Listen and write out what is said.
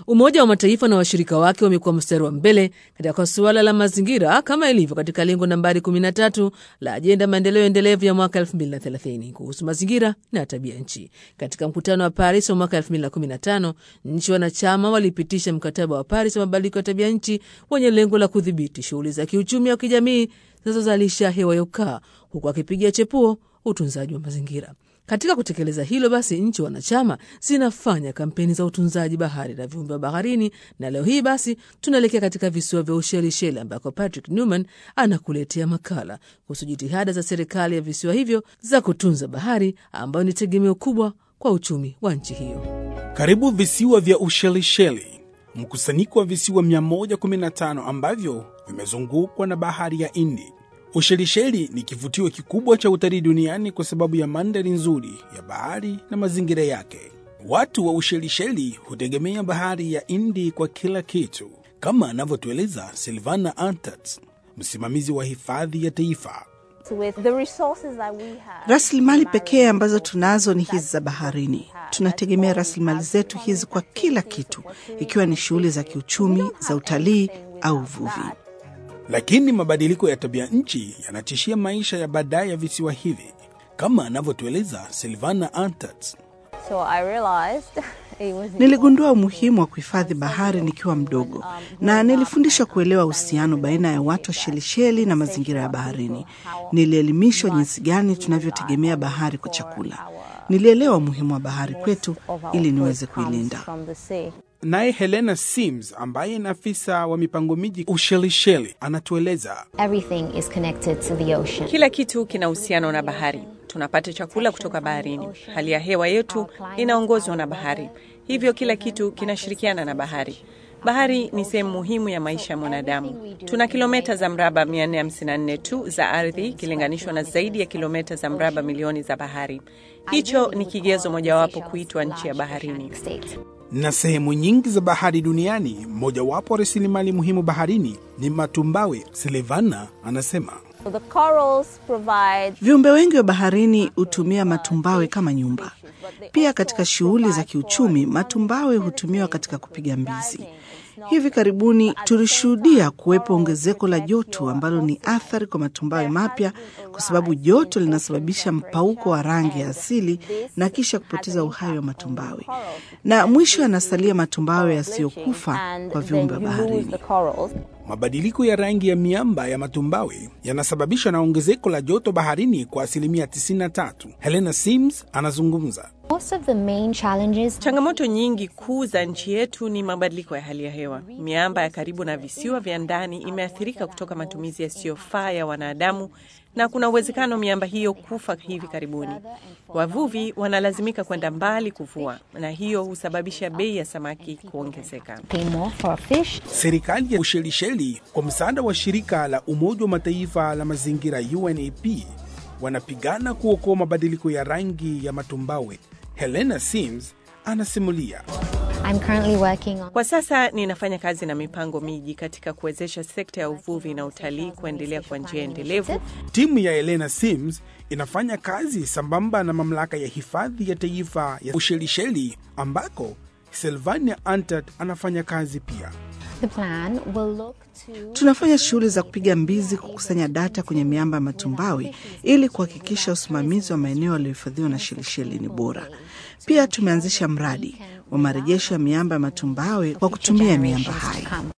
Umoja wa Mataifa na washirika wake wamekuwa mstari wa mbele katika suala la mazingira kama ilivyo katika lengo nambari 13 la ajenda maendeleo endelevu ya mwaka 2030 kuhusu mazingira na tabia nchi. Katika mkutano wa Paris wa mwaka 2015, nchi wanachama walipitisha mkataba wa Paris wa mabadiliko ya tabia nchi wenye lengo la kudhibiti shughuli za kiuchumi au kijamii zinazozalisha hewa ya ukaa, huku akipigia chepuo utunzaji wa mazingira. Katika kutekeleza hilo basi, nchi wanachama zinafanya kampeni za utunzaji bahari na viumbe wa baharini, na leo hii basi tunaelekea katika visiwa vya Ushelisheli ambako Patrick Newman anakuletea makala kuhusu jitihada za serikali ya visiwa hivyo za kutunza bahari ambayo ni tegemeo kubwa kwa uchumi wa nchi hiyo. Karibu visiwa vya Ushelisheli, mkusanyiko wa visiwa 115 ambavyo vimezungukwa na bahari ya Hindi. Ushelisheli ni kivutio kikubwa cha utalii duniani kwa sababu ya mandhari nzuri ya bahari na mazingira yake. Watu wa Ushelisheli hutegemea bahari ya Hindi kwa kila kitu, kama anavyotueleza Silvana Antat, msimamizi wa hifadhi ya taifa. Rasilimali pekee ambazo tunazo ni hizi za baharini. Tunategemea rasilimali zetu hizi kwa kila kitu, ikiwa ni shughuli za kiuchumi, za utalii au uvuvi. Lakini mabadiliko ya tabia nchi yanatishia maisha ya baadaye ya visiwa hivi, kama anavyotueleza Silvana Antat. So I realized it was Niligundua umuhimu wa kuhifadhi bahari nikiwa mdogo, na nilifundishwa kuelewa uhusiano baina ya watu wa Shelisheli na mazingira ya baharini. Nilielimishwa jinsi gani tunavyotegemea bahari kwa chakula. Nilielewa umuhimu wa bahari kwetu ili niweze kuilinda. from the sea. Naye Helena Sims ambaye ni afisa wa mipango miji Ushelisheli anatueleza Everything is connected to the ocean. Kila kitu kina uhusiano na bahari. Tunapata chakula kutoka baharini. Hali ya hewa yetu inaongozwa na bahari, hivyo kila kitu kinashirikiana na bahari. Bahari ni sehemu muhimu ya maisha ya mwanadamu. Tuna kilomita za mraba 454 tu za ardhi ikilinganishwa na zaidi ya kilomita za mraba milioni za bahari. Hicho ni kigezo mojawapo kuitwa nchi ya baharini. State. na sehemu nyingi za bahari duniani, mojawapo wa rasilimali muhimu baharini ni matumbawe. Silvana anasema So the corals provide Viumbe wengi wa baharini hutumia matumbawe kama nyumba. Pia katika shughuli za kiuchumi, matumbawe hutumiwa katika kupiga mbizi. Hivi karibuni tulishuhudia kuwepo ongezeko la joto ambalo ni athari kwa matumbawe mapya, kwa sababu joto linasababisha mpauko wa rangi ya asili na kisha kupoteza uhai wa matumbawe, na mwisho yanasalia matumbawe yasiyokufa and kwa then viumbe wa you lose baharini. the corals. mabadiliko ya rangi ya miamba ya matumbawe yanasababishwa na ongezeko la joto baharini kwa asilimia 93. Helena Sims anazungumza. Most of the main challenges Changamoto nyingi kuu za nchi yetu ni mabadiliko ya hali ya hewa. Miamba ya karibu na visiwa vya ndani imeathirika kutoka matumizi yasiyofaa ya wanadamu, na kuna uwezekano miamba hiyo kufa hivi karibuni. Wavuvi wanalazimika kwenda mbali kuvua, na hiyo husababisha bei ya samaki kuongezeka. pay more for a fish. Serikali ya Ushelisheli kwa msaada wa shirika la Umoja wa Mataifa la mazingira UNEP wanapigana kuokoa mabadiliko ya rangi ya matumbawe. Helena Sims anasimulia. I'm currently working on Kwa sasa ninafanya kazi na mipango miji katika kuwezesha sekta ya uvuvi na utalii kuendelea kwa njia endelevu Timu ya Helena Sims inafanya kazi sambamba na mamlaka ya hifadhi ya taifa ya Ushelisheli ambako Silvania Antat anafanya kazi pia. the plan will look to Tunafanya shughuli za kupiga mbizi, kukusanya data kwenye miamba ya matumbawe ili kuhakikisha usimamizi wa maeneo yaliyohifadhiwa na Shelisheli ni bora. Pia tumeanzisha mradi wa marejesho ya miamba ya matumbawe kwa kutumia miamba hai. come.